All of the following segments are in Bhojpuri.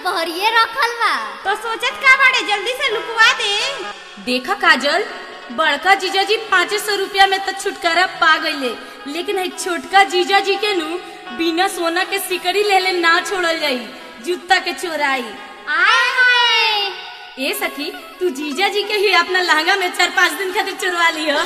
बहरिए रखल बा तो सोचत का बाड़े जल्दी से लुकवा दे देखा काजल बड़का जीजाजी पाँच सौ रुपया में तो छुटकारा पा गईले लेकिन है छोटका जीजाजी के नु बिना सोना के सिकड़ी ले ले ना छोड़ल जाई जूता के चोराई आय हाय ए सखी तू जीजाजी के ही अपना लहंगा में चार पाँच दिन खातिर चुरवा लियो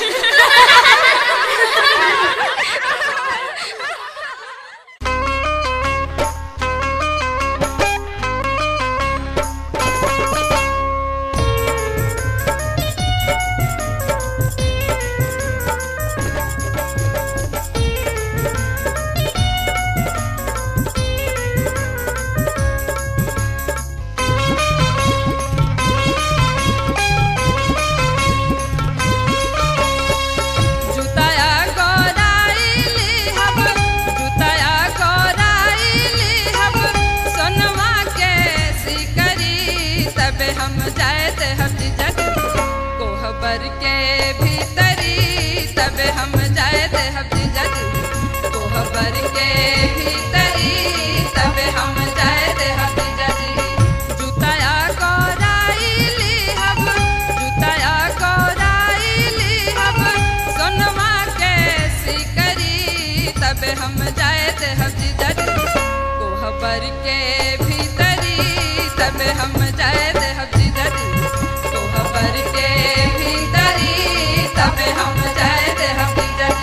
जुताया गोराइली हब जुताया गोराइली हब सोनवा के सिकरी तब हम जायत हम जग कोहबर के भीतरी तब हम जायत हम जग कोहबर के भीतरी तब हम जायत हम जग जुताया गोराइली हब जुताया गोराइली हब सोनमा के सिकरी तब हम जायत हम जग कोहबर के भीतरी तब हम जायत हम जग कोहबर के भीतरी तब हम जायत हम जग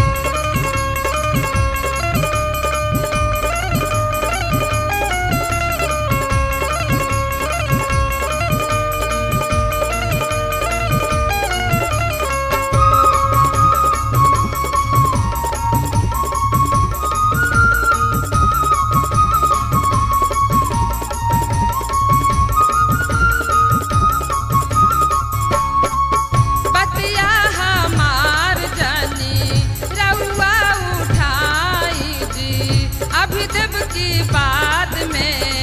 बतिया हमार जानी रउआ उठाई जी अभी देव की बात में